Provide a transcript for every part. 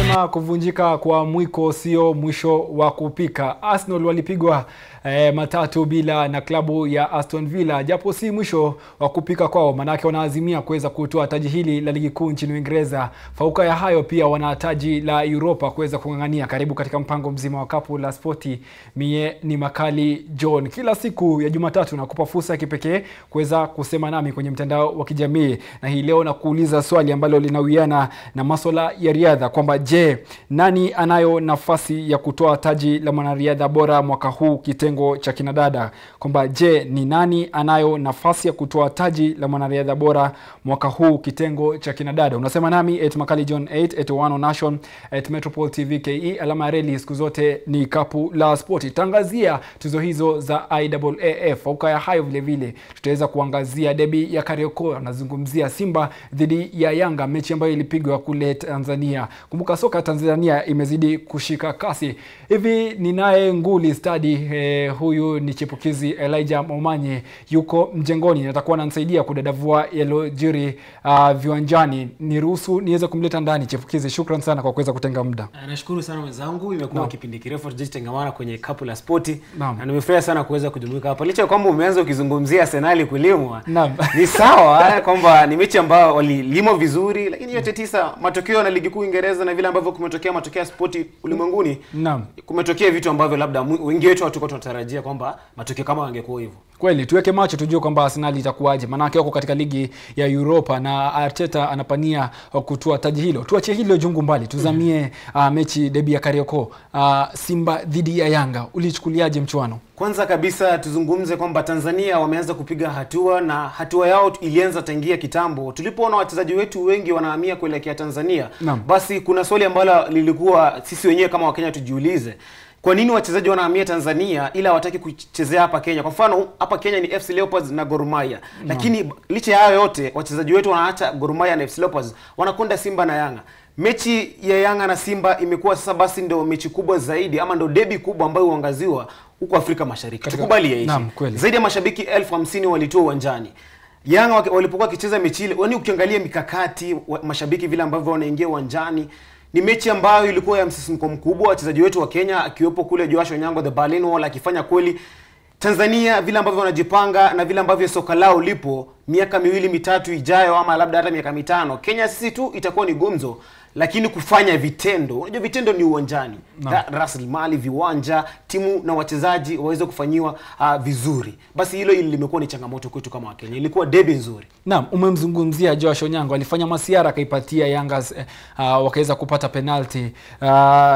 wanasema kuvunjika kwa mwiko sio mwisho wa kupika. Arsenal walipigwa eh, matatu bila na klabu ya Aston Villa, japo si mwisho wa kupika kwao, manake wanaazimia kuweza kutoa taji hili la ligi kuu nchini Uingereza. Fauka ya hayo, pia wana taji la Europa kuweza kung'ang'ania. Karibu katika mpango mzima wa kapu la spoti. Mie ni Makali John. Kila siku ya Jumatatu nakupa fursa ya kipekee kuweza kusema nami kwenye mtandao wa kijamii, na hii leo nakuuliza swali ambalo linawiana na maswala ya riadha kwamba je, nani anayo nafasi ya kutoa taji la mwanariadha bora mwaka huu kitengo cha kinadada? Kwamba je, ni nani anayo nafasi ya kutoa taji la mwanariadha bora mwaka huu kitengo cha kinadada? Unasema nami at Makali John 8 at One Nation at Metropole TV KE. Alama ya reli siku zote ni kapu la spoti. Tangazia tuzo hizo za IAAF. Fauka ya hayo vile vile tutaweza kuangazia debi ya Kariakoo, anazungumzia Simba dhidi ya Yanga, mechi ambayo ilipigwa kule Tanzania. Kumbuka soka Tanzania imezidi kushika kasi. Hivi ninaye nguli stadi eh, huyu ni chipukizi Elijah Momanye, yuko mjengoni, atakuwa ananisaidia kudadavua yaliyojiri uh, viwanjani. Niruhusu niweze kumleta ndani chipukizi. Shukran sana kwa kuweza kutenga muda. Ah, Nashukuru sana mwenzangu, imekuwa Naam. kipindi kirefu tujitangamana kwenye kapu la spoti Naam. na nimefurahi sana kuweza kujumuika hapa, licha ya kwamba umeanza ukizungumzia Arsenali kulimwa. Naam. Ni sawa eh, kwamba ni mechi ambayo walilimwa vizuri, lakini yote tisa, matokeo na ligi kuu Uingereza na vile ambavyo kumetokea matokeo ya spoti ulimwenguni, Naam. kumetokea vitu ambavyo labda mu- wengi wetu hatukuwa tunatarajia kwamba matokeo kama yangekuwa hivyo. Kweli tuweke macho tujue kwamba Arsenal itakuwaje, maanake wako katika ligi ya Europa na Arteta anapania kutua taji hilo. Tuachie hilo jungu mbali, tuzamie uh, mechi debi ya Kariakoo, uh, Simba dhidi ya Yanga. Ulichukuliaje mchuano? Kwanza kabisa tuzungumze kwamba Tanzania wameanza kupiga hatua na hatua yao ilianza tangia kitambo. Tulipoona wachezaji wetu wengi wanahamia kuelekea Tanzania, Naam. basi kuna swali ambalo lilikuwa sisi wenyewe kama Wakenya tujiulize, kwa nini wachezaji wanahamia Tanzania ila hawataki kuchezea hapa Kenya? Kwa mfano hapa Kenya ni FC Leopards na Gor Mahia, lakini licha ya hayo yote wachezaji wetu wanaacha Gor Mahia na FC Leopards wanakwenda Simba na Yanga. Mechi ya Yanga na Simba imekuwa sasa basi ndo mechi kubwa zaidi ama ndo debi kubwa ambayo huangaziwa huko Afrika Mashariki. Katika- Tukubali ya hichi. Naam, kweli. Zaidi ya mashabiki elfu hamsini walitua uwanjani. Yanga waki- walipokuwa wakicheza mechi ile, yani ukiangalia mikakati wa, mashabiki vile ambavyo wanaingia uwanjani ni mechi ambayo ilikuwa ya msisimko mkubwa. Wachezaji wetu wa Kenya akiwepo kule Joash Onyango the Berlin Wall akifanya kweli. Tanzania vile ambavyo wanajipanga na vile ambavyo soka lao lipo, miaka miwili mitatu ijayo, ama labda hata miaka mitano, Kenya sisi tu itakuwa ni gumzo, lakini kufanya vitendo, unajua vitendo ni uwanjani, Ra- rasilimali, viwanja, timu na wachezaji waweze kufanyiwa uh, vizuri. Basi hilo hili limekuwa ni changamoto kwetu kama Wakenya. Ilikuwa debi nzuri. Naam, umemzungumzia Josh Onyango, alifanya masiara akaipatia Yanga uh, wakaweza kupata penalti uh,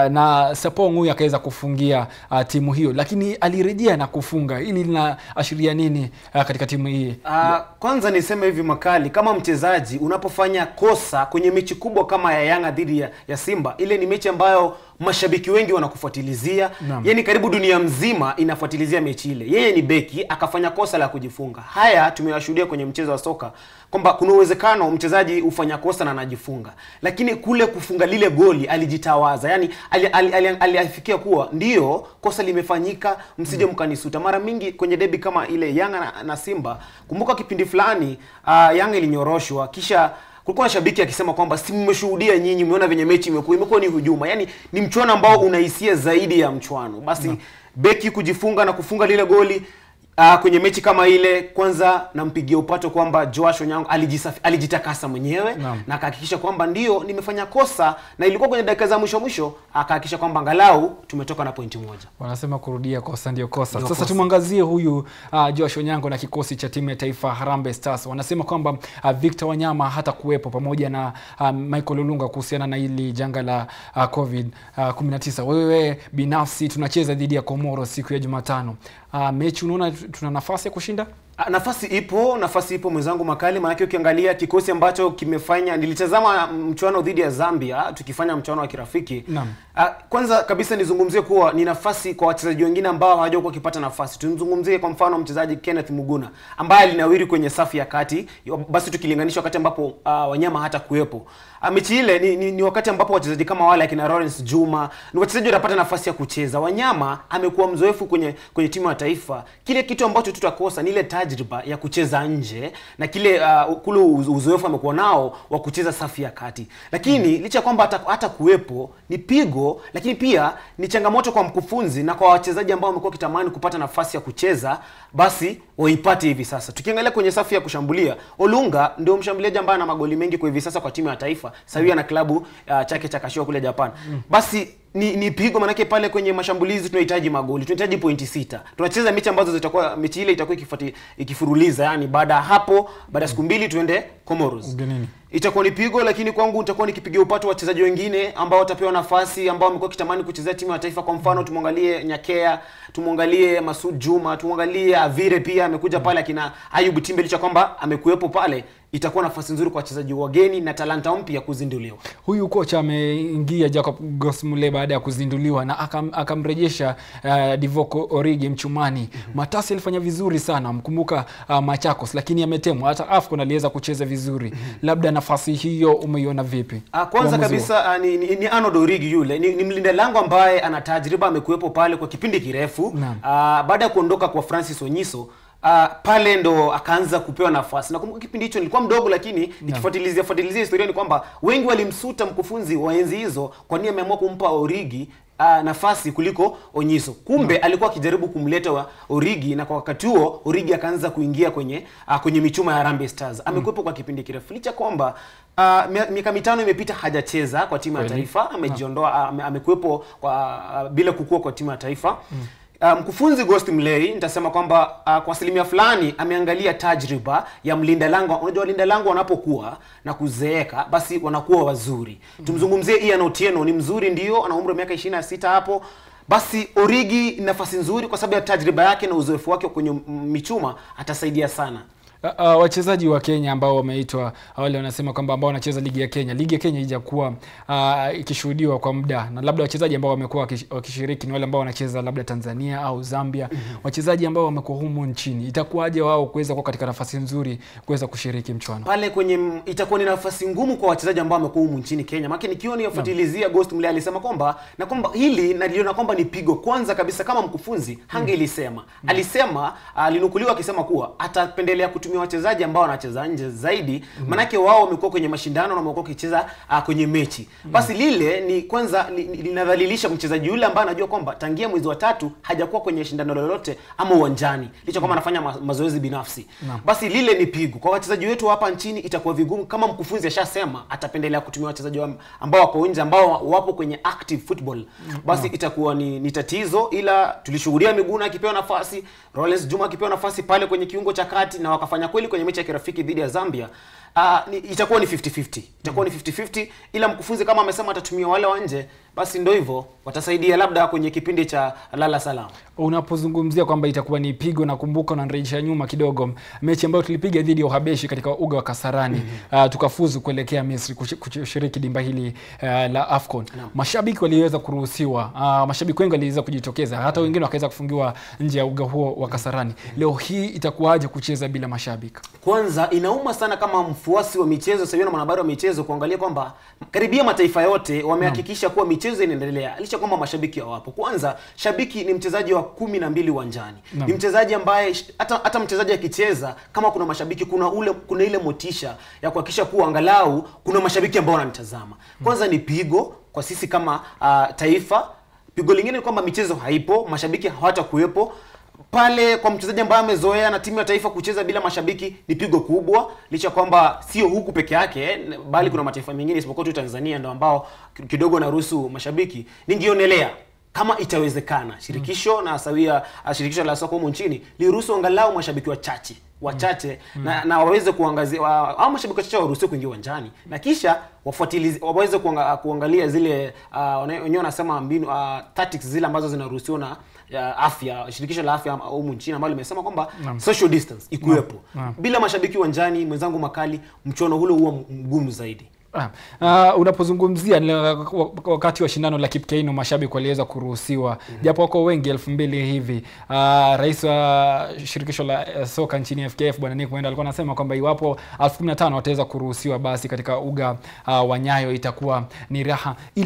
na Sapong huyu akaweza kufungia uh, timu hiyo, lakini alirejea na kufunga. Hili linaashiria nini uh, katika timu hii? Uh, kwanza niseme hivi Makali, kama mchezaji unapofanya kosa kwenye mechi kubwa kama ya Yanga dhidi ya, ya Simba, ile ni mechi ambayo mashabiki wengi wanakufuatilizia, Naam. yani karibu dunia mzima inafuatilizia mechi ile. Yeye ni beki akafanya kosa la kujifunga. Haya tumeyashuhudia kwenye mchezo wa soka kwamba kuna uwezekano mchezaji hufanya kosa na anajifunga, lakini kule kufunga lile goli alijitawaza, yani aliafikia ali, ali, alifikia kuwa ndiyo kosa limefanyika, msije mkanisuta. Mara mingi kwenye debi kama ile Yanga na, na Simba, kumbuka kipindi fulani uh, Yanga ilinyoroshwa kisha kulikuwa na shabiki akisema kwamba si mmeshuhudia nyinyi, mmeona venye mechi imekuwa, imekuwa ni hujuma, yani ni mchuano ambao una hisia zaidi ya mchuano. Basi beki kujifunga na kufunga lile goli Uh, kwenye mechi kama ile, kwanza nampigia upato kwamba Joash Onyango alijisafi, alijitakasa mwenyewe Naam. na akahakikisha kwamba ndio nimefanya kosa, na ilikuwa kwenye dakika za mwisho mwisho, akahakikisha kwamba angalau tumetoka na pointi moja. Wanasema kurudia kosa ndio kosa. Ndio Sasa kosa. tumwangazie huyu uh, Josh Onyango na kikosi cha timu ya taifa Harambee Stars. Wanasema kwamba uh, Victor Wanyama hata kuwepo pamoja na uh, Michael Olunga kuhusiana na hili janga la uh, COVID uh, 19. Wewe binafsi tunacheza dhidi ya Komoro siku ya Jumatano. Uh, mechi unaona tuna nafasi ya kushinda? Ah, Nafasi ipo, nafasi ipo mwenzangu Makali, maanake ukiangalia kikosi ambacho kimefanya, nilitazama mchuano dhidi ya Zambia tukifanya mchuano wa kirafiki. Naam. Ah, Kwanza kabisa nizungumzie kuwa ni nafasi kwa wachezaji wengine ambao hawajakuwa wakipata nafasi. Tumzungumzie kwa mfano mchezaji Kenneth Muguna ambaye alinawiri kwenye safu ya kati, basi tukilinganisha wakati ambapo ah, Wanyama hata kuwepo. Ah, mechi ile ni, ni, ni wakati ambapo wachezaji kama wale akina Lawrence Juma ni wachezaji wanapata nafasi ya kucheza. Wanyama amekuwa mzoefu kwenye kwenye timu ya taifa. Kile kitu ambacho tutakosa ni ile taji tajriba ya kucheza nje na kile uh, kule uz- uzoefu amekuwa nao wa kucheza safu ya kati lakini licha ya kwamba hata, hata kuwepo ni pigo lakini pia ni changamoto kwa mkufunzi na kwa wachezaji ambao wamekuwa wakitamani kupata nafasi ya kucheza basi waipate hivi sasa tukiangalia kwenye safu ya kushambulia olunga ndio mshambuliaji ambaye ana magoli mengi kwa hivi sasa kwa timu ya taifa sawia na klabu uh, chake cha kashiwa kule japan basi ni, ni pigo manake pale kwenye mashambulizi tunahitaji magoli tunahitaji pointi sita tunacheza mechi ambazo zitakuwa mechi ile itakuwa ikifuati ikifuruliza yani baada ya hapo baada ya siku mbili tuende comoros Ugenini. itakuwa ni pigo lakini kwangu nitakuwa nikipigia upato wachezaji wengine ambao watapewa nafasi ambao wamekuwa kitamani kuchezea timu ya taifa kwa mfano tumwangalie nyakea tumwangalie masud juma tumwangalie avire pia amekuja pale akina ayub timbe licha kwamba amekuwepo pale itakuwa nafasi nzuri kwa wachezaji wageni na talanta mpya kuzinduliwa huyu kocha ameingia Jacob Gosmule baada ya kuzinduliwa na akam, akamrejesha uh, Divock Origi mchumani. Matasi alifanya vizuri sana, mkumbuka uh, Machakos, lakini ametemwa. Hata AFCON aliweza kucheza vizuri. Labda nafasi hiyo umeiona vipi? Ah, kwanza Uamuzi kabisa ah, ni, ni, ni Arnold Origi yule ni, ni mlinda lango ambaye ana tajriba, amekuwepo pale kwa kipindi kirefu. Naam. Ah, baada ya kuondoka kwa Francis Onyiso ah, pale ndo akaanza kupewa nafasi. Nakumbuka kipindi hicho nilikuwa mdogo, lakini nikifuatilizia fuatilizia historia ni kwamba wengi walimsuta mkufunzi wa enzi hizo kwa nini ameamua kumpa Origi Uh, nafasi kuliko Onyiso. Kumbe alikuwa akijaribu kumleta wa Origi na kwa wakati huo Origi akaanza kuingia kwenye uh, kwenye michuma ya Harambee Stars. Amekuwepo kwa kipindi kirefu licha kwamba uh, mia- miaka mitano imepita hajacheza kwa timu ya Kweli. taifa, amejiondoa ame, amekuwepo kwa uh, bila kukua kwa timu ya taifa. Uh, mkufunzi Ghost Mulee nitasema kwamba uh, kwa asilimia fulani ameangalia tajriba ya mlinda lango. Unajua walinda lango wanapokuwa na kuzeeka basi wanakuwa wazuri. Tumzungumzie Ian Otieno, ni mzuri ndio, ana umri wa miaka 26 hapo. Basi Origi ni nafasi nzuri kwa sababu ya tajriba yake na uzoefu wake kwenye mm, michuma atasaidia sana. Uh, uh, wachezaji wa Kenya ambao wameitwa wale wanasema kwamba ambao wanacheza ligi ya Kenya, ligi ya Kenya haijakuwa uh, ikishuhudiwa kwa muda, na labda wachezaji ambao wamekuwa wakish- wakishiriki ni wale ambao wanacheza labda Tanzania au Zambia. Wachezaji ambao wamekuwa humu nchini, itakuwaje wao kuweza kuwa katika nafasi nzuri kuweza kushiriki mchuano? pale kwenye m- itakuwa ni nafasi ngumu kwa wachezaji ambao wamekuwa humu nchini Kenya. Maana nikiwa niyafuatilizia Ghost Mulee alisema kwamba na kwamba hili naliona kwamba ni pigo. Kwanza kabisa kama mkufunzi hangelisema. Alisema alinukuliwa akisema kuwa atapendelea kutumia wachezaji ambao wanacheza nje zaidi, manake wao wamekuwa kwenye mashindano na wamekuwa wakicheza uh, kwenye mechi. Basi lile ni kwanza li- li- linadhalilisha mchezaji yule ambaye anajua kwamba tangia mwezi wa tatu hajakuwa kwenye shindano lolote ama uwanjani, licha kwamba anafanya ma mazoezi binafsi. Basi lile ni pigo kwa wachezaji wetu hapa nchini. Itakuwa vigumu kama mkufunzi ashasema atapendelea kutumia wachezaji wa- ambao wako nje ambao wapo kwenye active football, basi itakuwa ni, ni tatizo, ila tulishuhudia Miguna akipewa nafasi, Rollins Juma akipewa nafasi pale kwenye kiungo cha kati na wakafanya kweli kwenye mechi ya kirafiki dhidi ya Zambia. Uh, ni, itakuwa ni 50-50 itakuwa ni 50-50 ila mkufunzi kama amesema atatumia wale wa nje, basi ndo hivyo watasaidia labda kwenye kipindi cha lala salama. Unapozungumzia kwamba itakuwa ni pigo, nakumbuka unanirejesha nyuma kidogo, mechi ambayo tulipiga dhidi ya Uhabeshi katika uga wa Kasarani uh, tukafuzu kuelekea Misri kushi- kushiriki dimba hili uh, la AFCON. Mashabiki waliweza kuruhusiwa, uh, mashabiki wengi waliweza kujitokeza, hata wengine wakaweza kufungiwa nje ya uga huo wa Kasarani. Leo hii itakuwaje kucheza bila mashabiki? Kwanza inauma sana kama mfuasi wa michezo sasa na mwanahabari wa michezo kuangalia kwamba karibia mataifa yote wamehakikisha kuwa michezo inaendelea licha kwamba mashabiki hawapo. Kwanza shabiki ni mchezaji wa kumi na mbili uwanjani, Naam. ni mchezaji ambaye sh- hata hata mchezaji akicheza kama kuna mashabiki, kuna ule kuna ile motisha ya kuhakikisha kuwa angalau kuna mashabiki ambao wananitazama. Kwanza ni pigo kwa sisi kama uh, taifa. Pigo lingine ni kwamba michezo haipo, mashabiki hawatakuwepo pale kwa mchezaji ambaye amezoea na timu ya taifa kucheza bila mashabiki ni pigo kubwa, licha kwamba sio huku peke yake eh, bali kuna mataifa mengine isipokuwa tu Tanzania ndio ambao kidogo naruhusu mashabiki. Ningionelea kama itawezekana shirikisho na sawia uh, shirikisho la soka humu nchini liruhusu angalau mashabiki wachache wachache na, na waweze kuangazia wa, au mashabiki wachache waruhusiwe kuingia uwanjani na kisha wafuatilizi waweze kuanga, kuangalia zile uh, wana- wenyewe wanasema mbinu uh, tactics zile ambazo zinaruhusiwa na ya afya shirikisho la afya humu nchini ambalo limesema kwamba social distance ikuwepo Naam. bila mashabiki uwanjani mwenzangu makali mchuano ule huwa mgumu zaidi Ah, uh, unapozungumzia ni wak- wakati wa shindano la Kipkeino mashabiki waliweza kuruhusiwa japo wako wengi elfu mbili hivi. Uh, rais wa shirikisho la eh, soka nchini FKF bwana Nick Mwenda alikuwa anasema kwamba iwapo elfu kumi na tano wataweza kuruhusiwa basi katika uga uh, wa Nyayo itakuwa ni raha, ila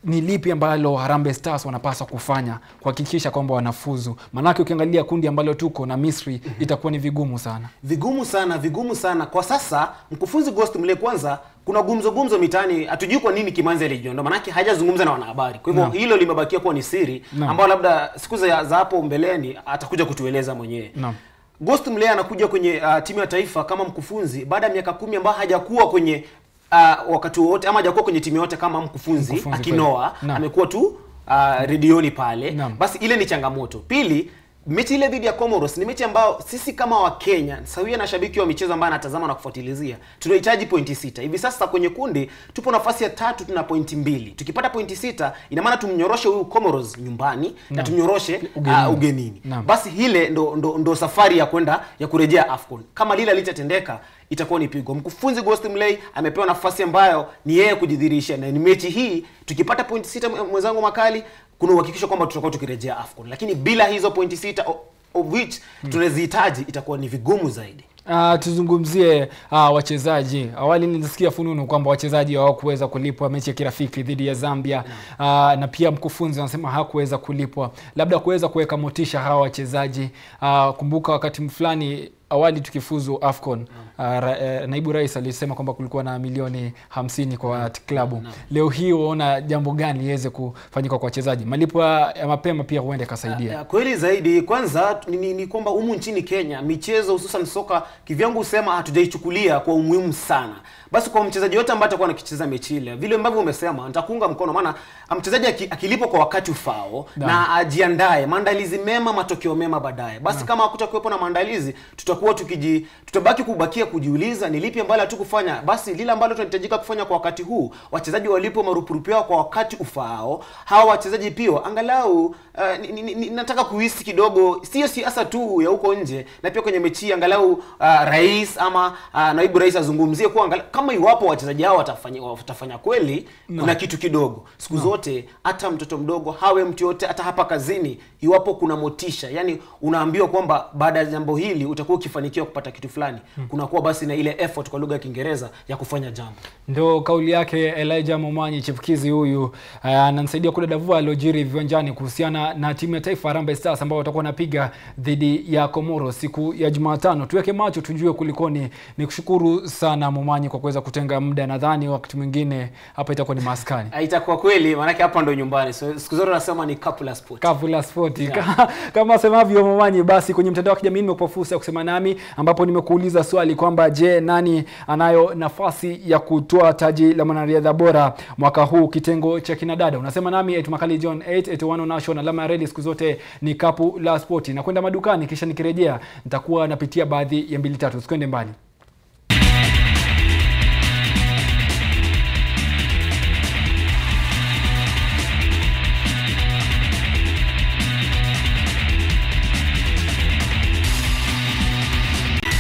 ni lipi ambalo Harambee Stars wanapaswa kufanya kuhakikisha kwamba wanafuzu? Maanake ukiangalia kundi ambalo tuko na Misri itakuwa ni vigumu sana. vigumu sana vigumu sana kwa sasa mkufunzi Ghost Mulee kwanza kuna gumzo gumzo mitaani hatujui kwa nini Kimanzi alijiondoa manake hajazungumza na wanahabari kwa hivyo Naam. hilo limebakia kuwa ni siri Naam. ambao labda siku za za hapo mbeleni atakuja kutueleza mwenyewe Naam. Ghost Mulee anakuja kwenye uh, timu ya taifa kama mkufunzi baada ya miaka kumi ambayo hajakuwa kwenye uh, wakati wowote ama hajakuwa kwenye timu yote kama mkufunzi, Mkufunzi akinoa kweli. Naam. amekuwa tu uh, redioni pale Naam. basi ile ni changamoto pili mechi ile dhidi ya Comoros ni mechi ambayo sisi kama Wakenya sawia na shabiki wa michezo ambaye anatazama na kufuatilizia tunahitaji pointi sita hivi sasa kwenye kundi tupo nafasi ya tatu tuna pointi mbili tukipata pointi sita ina maana tumnyoroshe huyu Comoros nyumbani na Naam. tumnyoroshe Ugenini. uh, ugenini Naam. basi hile ndo, ndo, ndo safari ya kwenda ya kurejea AFCON kama lile litatendeka itakuwa ni pigo mkufunzi Ghost Mulee amepewa nafasi ambayo ni yeye kujidhihirisha na ni mechi hii tukipata pointi sita mwe- mwenzangu makali kuna uhakikisho kwamba tutakuwa tukirejea AFCON lakini bila hizo pointi sita o- of which tunazihitaji itakuwa ni vigumu zaidi Uh, tuzungumzie uh, wachezaji. Awali nilisikia fununu kwamba wachezaji hawakuweza kulipwa mechi ya kirafiki dhidi ya Zambia uh, na pia mkufunzi anasema hakuweza kulipwa, labda kuweza kuweka motisha hawa wachezaji uh, kumbuka wakati fulani awali tukifuzu AFCON uh, ra, eh, naibu rais alisema kwamba kulikuwa na milioni hamsini kwa klabu. Leo hii waona jambo gani liweze kufanyika kwa wachezaji? Malipo ya ya mapema pia huenda ikasaidia. Ya, kweli zaidi kwanza ni, ni, ni kwamba humu nchini Kenya michezo hususan soka kivyangu husema hatujaichukulia kwa umuhimu sana. Basi kwa mchezaji yote ambaye atakuwa anakicheza mechi ile, vile ambavyo umesema, nitakuunga mkono, maana mchezaji aki- akilipwa kwa wakati ufao Naam. na ajiandae, maandalizi mema, matokeo mema baadaye. Basi kama hakutakuwepo na maandalizi, tutakuwa tukiji tutabaki kubakia kujiuliza ni lipi ambalo hatukufanya. Basi lile ambalo tunahitajika kufanya kwa wakati huu, wachezaji walipo marupurupu yao kwa wakati ufaao, hawa wachezaji pia angalau uh, ni, ni, ni, nataka kuhisi kidogo, sio siasa tu ya huko nje, na pia kwenye mechi hii angalau uh, rais ama uh, naibu rais azungumzie kuwa angalau, kama iwapo wachezaji hao watafanya, watafanya kweli kuna kitu kidogo siku zote, hata mtoto mdogo hawe mtu yote, hata hapa kazini, iwapo kuna motisha, yani unaambiwa kwamba baada ya jambo hili utakuwa ukifanikiwa kupata kitu fulani, kunakuwa basi na ile effort kwa lugha ya Kiingereza ya kufanya jambo. Ndo kauli yake Elijah Momanyi chipukizi huyu uh, ananisaidia kudadavua aliojiri viwanjani kuhusiana na timu ya taifa Harambee Stars ambao watakuwa wanapiga dhidi ya Komoro siku ya Jumatano. Tuweke macho tujue kulikoni. Ni kushukuru sana Momanyi kwa kuweza kutenga muda, nadhani wakati mwingine hapa itakuwa ni maskani Ah, Itakuwa kweli, maanake hapa ndo nyumbani, so siku zote nasema ni couple la sport. kavu la spoti kama asemavyo Momanyi. Basi kwenye mtandao wa kijamii nimekupa fursa ya kusema nami, ambapo nimekuuliza swali kwamba je, nani anayo nafasi ya kutoa taji la mwanariadha bora mwaka huu kitengo cha kinadada? Unasema nami eti Makali John 881 Nation, alama ya reli siku zote ni kapu la spoti. Nakwenda madukani, kisha nikirejea nitakuwa napitia baadhi ya mbili tatu. Usikwende mbali.